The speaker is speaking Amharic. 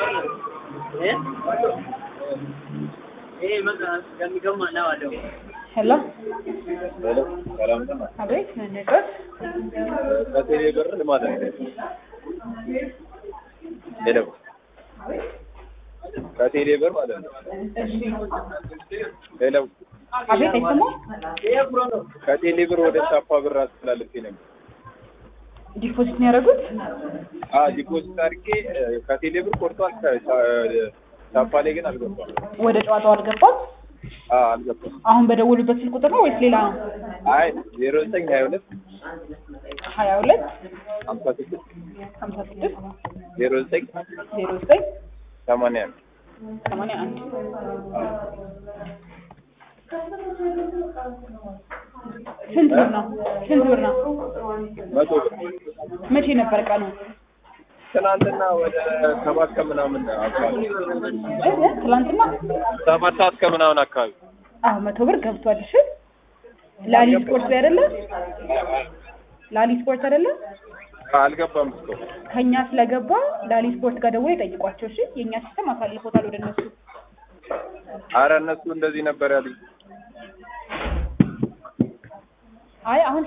ሄሎ ሄሎ ሰላም ነው። አቤት ነቀት ከቴሌ ብር ልማት ነው። ሄሎ ከቴሌ ብር ማለት ነው። እሺ ሄሎ አቤት አይሰማም ከቴሌ ብር ወደ ቻፓ ብር አስተላልፌ ነበር። ዲፖዚት ነው ያደረጉት አ ዲፖዚት አድርጌ ከቴሌ ብር ቆርጧል። ከቻፓ ላይ ግን አልገባም። ወደ ጨዋታው አልገባም አ አልገባም። አሁን በደወሉበት ስልክ ቁጥር ነው ወይስ ሌላ ነው አይ ዜሮ ዘጠኝ ሀያ ሁለት ሀያ ሁለት ሀምሳ ስድስት ሀምሳ ስድስት ዜሮ ዘጠኝ ዜሮ ዘጠኝ ሰማንያ አንድ ሰማንያ አንድ ስንት ብር ነው ስንት ብር ነው መቶ ብር መቼ ነበር ቀኑ ትናንትና ወደ ሰባት ከምናምን አካባቢ እ? እ? ትላንትና ሰባት ሰዓት ከምናምን አካባቢ አዎ መቶ ብር ገብቷል እሺ ላሊ ስፖርት ላይ አይደለ ላሊ ስፖርት አይደለ አልገባም እስካሁን ከኛ ስለገባ ላሊ ስፖርት ጋር ደውለው ይጠይቋቸው እሺ የእኛ ሲስተም አሳልፎታል ወደ እነሱ አረ እነሱ እንደዚህ ነበር ያሉኝ። አይ አሁን